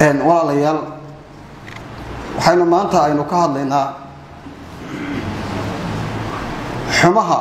walaalayaal waxaynu maanta aynu ka hadlaynaa xumaha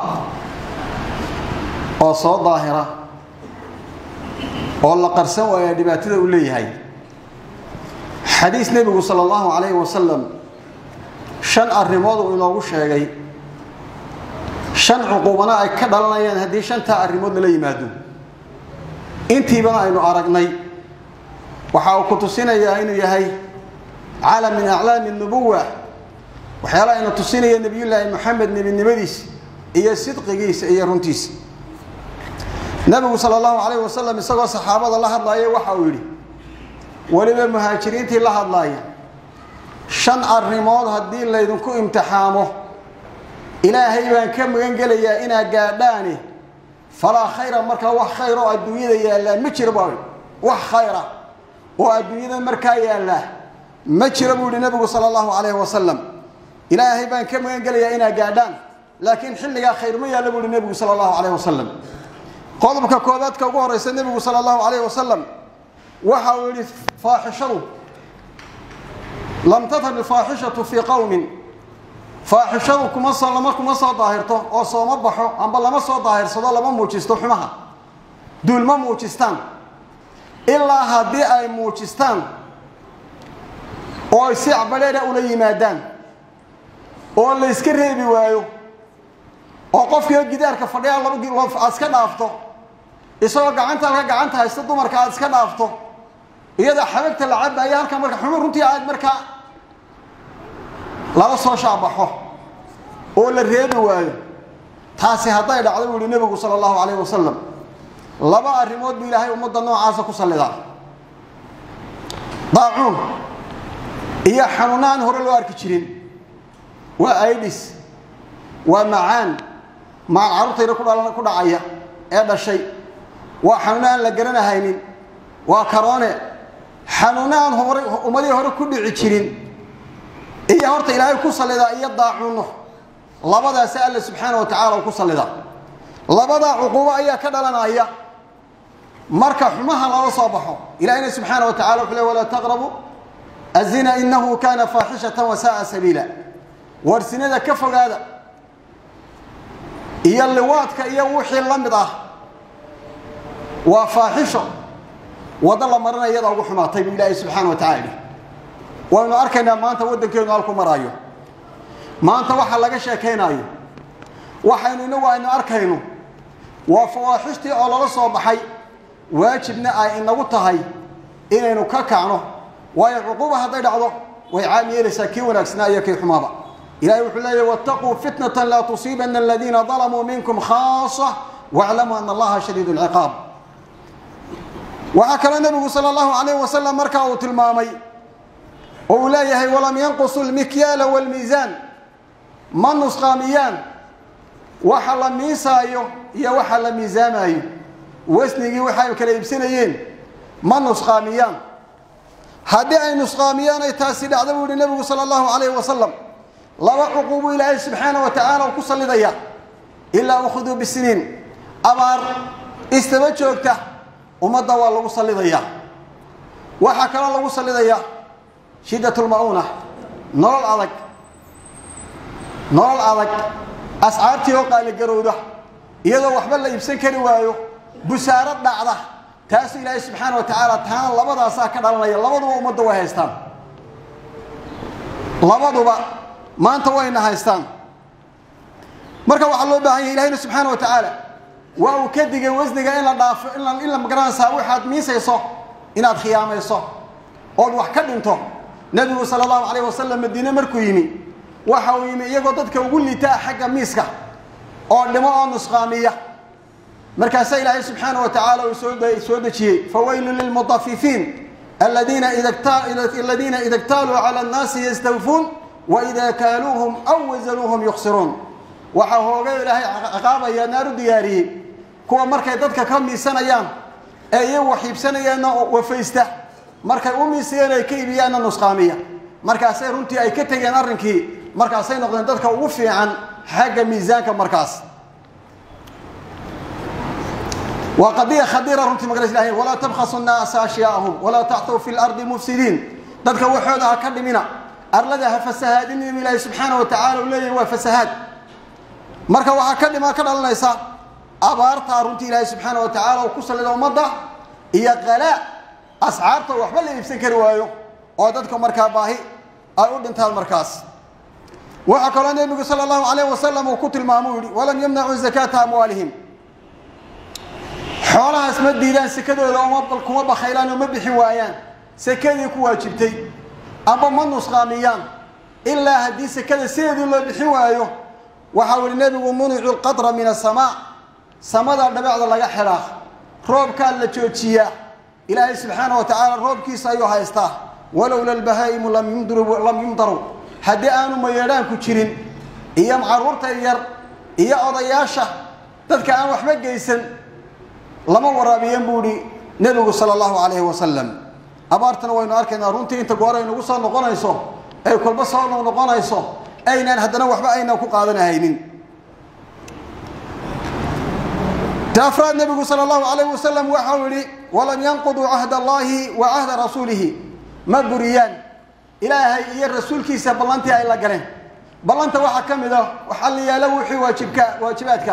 oo soo daahira oo la qarsan waaya dhibaatada u leeyahay xadiis nebigu sala allahu calayhi wasalam shan arrimood uu inoogu sheegay shan cuquubana ay ka dhalanayaan haddii shantaa arrimood lala yimaado intiibana aynu aragnay waxa uu ku tusinayaa inuu yahay calam min aclaami nubuwa waxyaala aynu tusinaya nebiyullaahi moxamed nebinimadiisa iyo sidqigiisa iyo runtiisa nebigu sala allahu calayhi wasalam isagoo saxaabada la hadlaaya waxa uu yidhi weliba muhaajiriintii la hadlaaya shan arrimood haddii laydinku imtixaamo ilaahay baan ka magan gelayaa inaad gaadhaani falaa khayra markaa wax khayr oo adduunyada yaallaa ma jiro baa wax khayra oo adduunyada markaa yaallaa ma jiro buu yihi nebigu sala allahu calayhi wasalam ilaahay baan ka magan gelayaa inaad gaadhaan laakiin xilligaa khayr ma yaallo buu yihi nebigu sala allahu calayhi wasalam qodobka koobaadka ugu horeysa nebigu sala allahu calayhi wasalam waxa uu yihi faaxishadu lam tatar ilfaaxishatu fii qowmin faaxishadu kuma soo lama kuma soo daahirto oo sooma baxo amba lama soo daahirsado lama muujisto xumaha duul ma muujistaan ilaa haddii ay muujistaan oo ay si acbadheera ula yimaadaan oo la yska reebi waayo oo qofkiio gidaarka fadhiya laba aad iska dhaafto isagoo gacanta halka gacanta haysta dumarka aad iska dhaafto iyada xabagta la cabaya halka marka xuma runtii aad markaa lala soo shaabaxo oo la reebi waayo taasi hadday dhacdo buu yihi nebigu sala allahu calayhi wasalam laba arrimood buu ilaahay ummadda noocaasa ku sallidaa daacuun iyo xanuuna aan hore loo arki jirin waa aidis waa macaan macaan carruurtayna kudha ku dhacaya ee dhashay waa xanuuna aan la garanahaynin waa karoone xanuuna aan hore ummadihii hore ku dhici jirin iyo horta ilaahay ku sallidaa iyo daacuunno labadaasi alle subxaana wa tacala u ku sallidaa labadaa cuquubo ayaa ka dhalanaya marka xumaha lala soo baxo ilahina subxaana wa tacala wuxuu le walaa taqrabu azina inahu kana faaxishatan wasaaa sabiila warsinada ka fogaada iyo liwaadka iyo wixii la mid ah waa faaxisho waddo la marana iyada ugu xumaatay buu ilaahay subxaana wa tacala yidhi waynu arkaynaa maanta waddankeenu halku maraayo maanta waxa laga sheekaynaayo waxaynu inagu aynu arkayno waa fawaaxishtii oo lala soo baxay waajibna ay inagu tahay inaynu ka kacno waayo cuquuba hadday dhacdo way caam yeelaysaa kii wanaagsanaa iyo kii xumaaba ilahay wuxuu leeyahy wattaquu fitnatan laa tusiibana aladiina dalamuu minkum khaasa waclamuu ana allaha shadiid lciqaab waxaa kaloo nebigu sala allahu calayh wasalam markaa uu tilmaamay oo uu leeyahay walam yanqusu lmikyaala waalmiisaan ma nusqaamiyaan waxa la miisaayo iyo waxa la miisaamaayo wasnigii waxay kala iibsanayeen ma nusqaamiyaan haddii ay nusqaamiyaan ay taasi dhacdo buu yihi nebigu sala allahu calayhi wasalam laba cuquubu ilaahay subxaana wa tacaala u ku sallidaya ilaa ukhuduu bisiniin abaar istaba joogta ummadda waa lagu sallidayaa waxaa kaloo lagu sallidayaa shiddatulma'uuna nolol adag nolol adag ascaartii oo qaaligarowda iyadoo waxba la iibsan kari waayo busaaro dhacda taasu ilaahay subxaana wa tacaala taana labadaasaa ka dhalanaya labaduba ummadda way haystaan labaduba maanta wayna haystaan marka waxaa loo baahan yahay ilahayna subxaana wa tacaala waa uu ka digay wasniga in la dhaafo in la magaranaysaa waxaad miisayso inaad khiyaamayso ood wax ka dhinto nebigu sala allahu calayh wasalam madiine markuu yimi waxa uu yimi iyagoo dadka ugu liitaa xagga miiska oo dhimo oo nusqaamiya markaasaa ilaahay subxaana wa tacaala uu soo dejiyey fawaylu lilmutafifiin aladiina ida ktaaluu cala annaasi yastawfuun waida kaaluuhum aw wasanuuhum yukhsiruun waxaa hoogay ilaahay ciqaabaya naaru diyaariyey kuwa markay dadka ka miisanayaan ee iyagu wax iibsanayaanna wafaysta markay u miisayeen ay ka iibiyaanna nusqaamiya markaasay runtii ay ka tegeen arrinkii markaasay noqdeen dadka ugu fiican xagga miisaanka markaas waa qadiya khadiira runtii magaras ilahay walaa tabkhasu nnaasa ashyaa'ahum walaa tactuu fi lardi mufsidiin dadka waxooda ha ka dhimina arlada ha fasahaadinin ilaahay subxaana wa tacala uu leeyahay waa fasahaad marka waxaa ka dhima ka dhalanaysa abaartaa runtii ilaahay subxaana wa tacala uu ku sallida ummadda iyo qalaa ascaarta waxba la iibsan kari waayo oo dadka markaa baahi ay u dhintaan markaas waxaa kaloo nebigu sala allahu calayh wasalam uu ku tilmaamo u yihi walam yamnacuu zakaata amwaalihim xoolahaas ma diidaan sekadooda uma kuma bakhaylaan oo ma bixin waayaan sekadii ku waajibtay amba ma nusqaamiyaan ilaa haddii sekada sideedii loo bixin waayo waxau yihi nebigu municu lqadra min asamaa samada dhabecda laga xidhaa roobkaa la joojiyaa ilaahay subxaana wa tacaala roobkiisa ayuu haystaa walowla albahaa'imu lam yumdaru haddii aanu mayeedhaanku jirin iyo caruurta yar iyo odayaasha dadka aan waxba geysan lama waraabiyan buu ihi nebigu sala allahu calayhi wasalam abaartana waynu arkaynaa runtii inta goor ay nagu soo noqonayso ay kolba soo noqnoqonayso aynaan haddana waxba aynaan ku qaadanahaynin ta afraad nebigu sala allahu calayhi wasalam waxau yihi walam yanquduu cahd allahi wa cahda rasuulihi ma buriyaan ilaahay iyo rasuulkiisa ballantii ay la galeen ballanta waxaa ka mid ah waxaa la yaalo wixii waajibka waajibaadka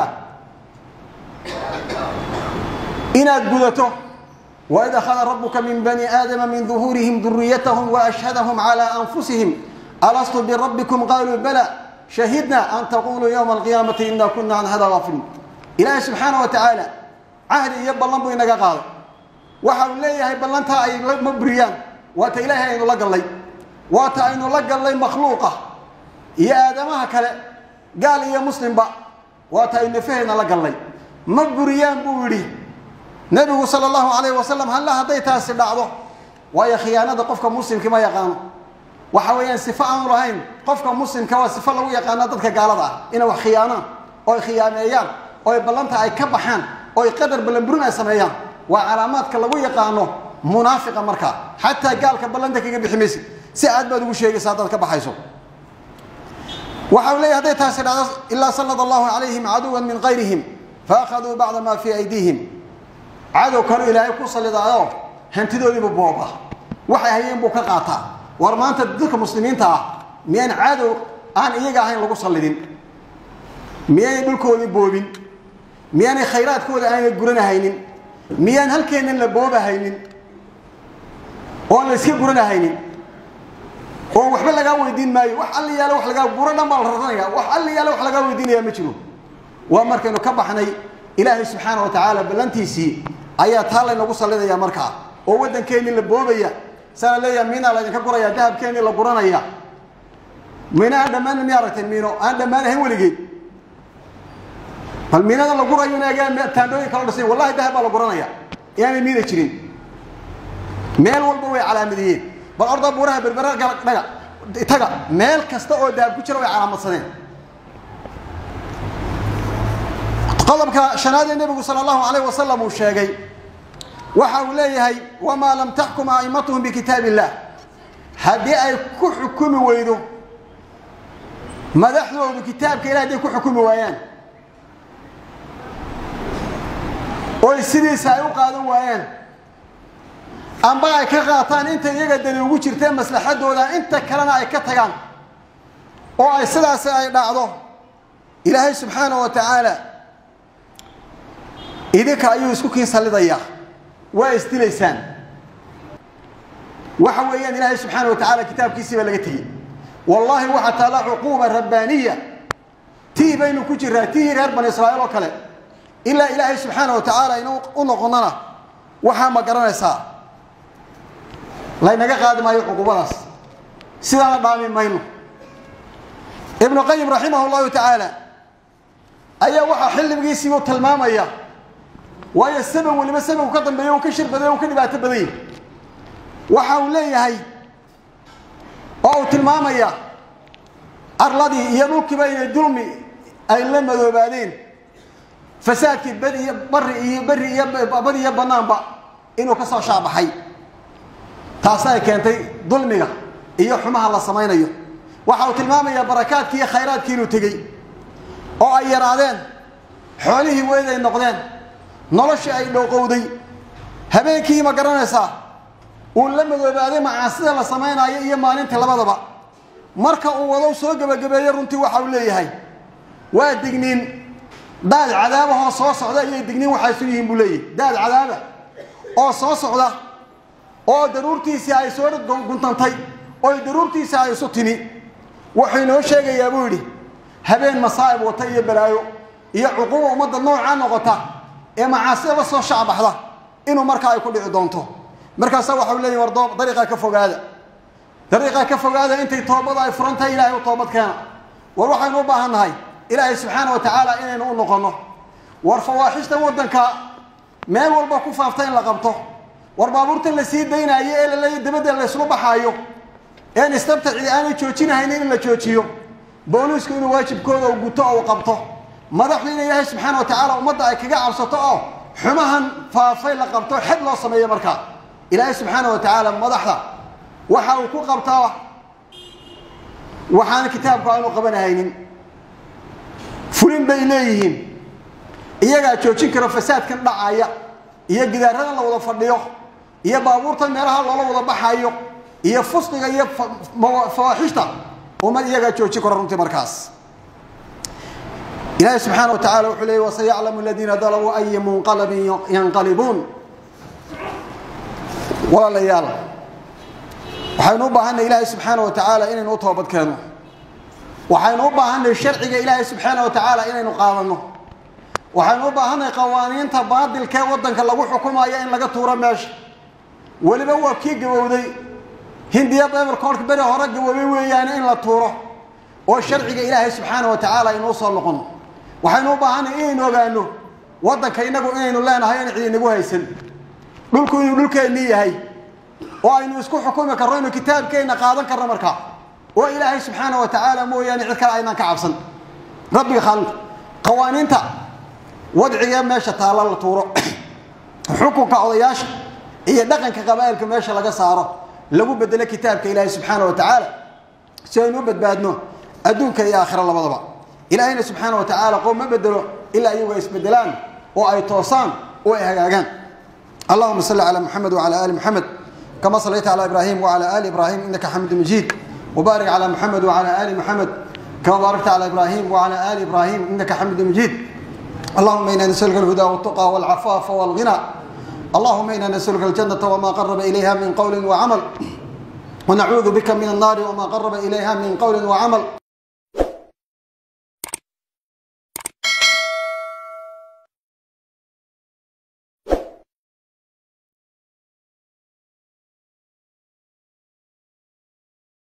inaad gudato waid akhada rabuka min bani aadama min duhuurihim duriyatahum waashhadahum calaa anfusihim alastu birabbikum qaaluu bala shahidna an taquluu yowma alqiyaamati ina kuna can hada gaafiliin ilaahay subxaana wa tacaala cahdi iyo ballan buu inaga qaaday waxa uu leeyahay ballantaa ay ma buriyaan waata ilaahay aynu la gallay waata aynu la gallay makhluuqa iyo aadamaha kale gaal iyo muslimba waata aynu nafahayna la gallay ma buriyaan buu yidhi nebigu sala allahu calayhi wasalam halla hadday taasi dhacdo waayo khiyaanada qofka muslimka ma yaqaano waxa weeyaan sifo aanu lahayn qofka muslimka waa sifo lagu yaqaano dadka gaalada ah inay wax khiyaanaan oo ay khiyaameeyaan oo ay ballanta ay ka baxaan oo ay qadar ballanburin ay sameeyaan waa calaamaadka lagu yaqaano munaafiqa markaa xataa gaalka ballanta kaga bixi maysid si aad baad ugu sheegaysa haddaad ka baxayso waxa uu leeyahy hadday taasi dhacdo ilaa sallada allahu calayhim caduwan min qayrihim faakhaduu bacda maa fii aydiihim cadow kanu ilaahay ku sallidaayo hantidoodiibu booba waxay hayeen buu ka qaataa war maanta dadka muslimiinta ah miyaan cadow aan iyaga ahayn lagu sallidin miyaanay dhulkoodii boobin miyaanay khayraadkooda aanay guranahaynin miyaan halkeennan la boobahaynin oon la iska guranahaynin oo waxba lagaa weydiin maayo wax alla yaalo wax lagaa guro dhan baa la raranaya wax alla yaalo wax lagaa weydiinaya ma jiro waa markaynu ka baxnay ilaahay subxaana wa tacaala ballantiisii ayaa taa laynagu sallidaya markaa oo waddankeennii la boobaya saana leeyaha miinaa laydinka guraya dahabkeennii la guranaya miino aan dhammaan miya aragteen miino aan dhammaanahayn weligeed bal miinada la gurayo inagaa taandhooyin kala dhisay wallahi dahab baa la guranaya inaanay miina jirin meel walba way calaamadiyeen bal ordaa buuraha berbera dhaga taga meel kasta oo dahab ku jira way calaamadsadeen qodobka shanaad ee nebigu sala allahu calayh wasalam uu sheegay waxa uu leeyahay wamaa lam taxkum a'immatuhum bikitaab illah haddii ay ku xukumi weydo madaxdoodu kitaabka ilah hadday ku xukumi waayaan oy sidiisa ay u qaadan waayaan amba ay ka qaataan inta iyaga dani ugu jirtee maslaxadooda inta kalena ay ka tagaan oo ay sidaasi ay dhacdo ilaahay subxaana wa tacaala idinka ayuu isku kiin sallidayaa waa isdilaysaan waxa weeyaan ilaahay subxaana wa tacala kitaabkiisii baa laga tegey wallaahi waxaa taalla cuquuba rabbaaniya tii baynu ku jiraa tii reer bani israa'iil oo kale ilaa ilaahay subxaana wa tacaala inu u noqonnana waxaa ma garanaysaa laynaga qaadi maayo cuquubadaas sidaana dhaami mayno ibnu qayim raximah llahu tacaala ayaa waxaa xilligiisiibuu tilmaamaya waayo sabab weliba sababku ka dambeeya uu ka shir baday uu ka dhibaato badan yahy waxa uu leeyahay oo uu tilmaamaya arladii iyo dhulkiiba inay dulmi ay la madoobaadeen fasaadkii beri iyo bari iyo beri iyo bari iyo banaanba inuu ka soo shaabaxay taasna ay keentay dulmiga iyo xumaha la samaynayo waxa uu tilmaamayaa barakaadkii iyo khayraadkii inuu tegey oo ay yaraadeen xoolihii weyd ay noqdeen noloshii ay dhowqowday habeenkii ma garanaysaa uu la madoobaaday macaasida la samaynayo iyo maalintii labadaba marka uu wado soo gebagabeeye runtii waxa uu leeyahay waa digniin daad cadaabahoo soo socda ayay digniin waxay isu yihiin buu leeyahy daad cadaaba oo soo socda oo daruurtiisii ay soo guntantay oo daruurtiisii ay isu timi wuxuu inoo sheegayaa buu yidhi habeen masaa'ib wata iyo balaayo iyo cuquuba ummadda noocaa noqota ee macaasida la soo shacbaxda inuu markaa ay ku dhici doonto markaasa waxau leeyahy war doob dariiqaa ka fogaada dariiqaa ka fogaada intay toobada ay furan tahay ilahay u toobad keena war waxaynu u baahan nahay ilaahay subxaana wa tacaala inaynu u noqonno war fawaaxishtan waddanka meel walba ku faafta in la qabto war baabuurtan la sii daynaayo ee laleeya dabadda layslu baxaayo een istabtacidi aanay joojinahaynin in la joojiyo booliisku inuu waajibkooda u guto oo u qabto madaxdu in ilaahay subxaana wa tacaala ummadda ay kaga cabsato oo xumahan faafay la qabto xed loo sameeyo markaa ilaahay subxaana wa tacaala madaxda waxa uu ku qabtaa waxaana kitaabku aanu qabanahaynin fulin bay leeyihiin iyagaa joojin karo fasaadkan dhacaya iyo gidaaradan la wada fadhiyo iyo baabuurtan meelaha loola wada baxayo iyo fusqiga iyo fawaaxishta ummad iyagaa joojin karo runtii markaas ilaahay subxaana wa tacala wuxuu leeyay wasayaclamu aladiina dalabuu aya munqalabin yanqalibuun walaalayaal waxaynu u baahanay ilaahay subxaana wa tacaala inaynu u toobad keenno waxaynu u baahanay sharciga ilaahay subxaana wa tacaala inaynu qaadanno waxaynu u baahanay qawaaniinta baadilkee waddanka lagu xukumayo in laga tuuro meesha weliba waa kii gabowday hindiya beberkoolka beri hore gaboobay weeyaane in la tuuro oo sharciga ilaahay subxaana wa tacaala aynuu soo noqono waxaynu u baahanay inaynu ogaano waddanka innagu inaynu leenahay in ciidinagu haysan dhulku inuu dhulkeennii yahay oo aynu isku xukumi karno inuu kitaabkeenna qaadan karno markaa oo ilaahay subxaana wa tacaala mooyaane cid kale aynaan ka cabsan rabbiga khaalinta qawaaniinta wadciga meesha taalla la tuuro xukunka odayaasha iyo dhaqanka qabaa'ilka meesha laga saaro lagu bedelo kitaabka ilaahay subxaana wa tacaala si aynu u badbaadno adduunka iyo aakhira labadaba ilaahayna subxaana wa tacaala qoom ma bedelo ilaa iyagu ay isbedelaan oo ay toosaan oo ay hagaagaan allahuma salli calaa muxamed wacala ali muxamed kama sallayta calaa ibraahim wacala ali ibraahim innaka xamidu majiid وبارك على محمد وعلى آل محمد كما باركت على إبراهيم وعلى آل إبراهيم إنك حميد مجيد اللهم إنا نسألك الهدى والتقى والعفاف والغنى اللهم إنا نسألك الجنة وما قرب إليها من قول وعمل ونعوذ بك من النار وما قرب إليها من قول وعمل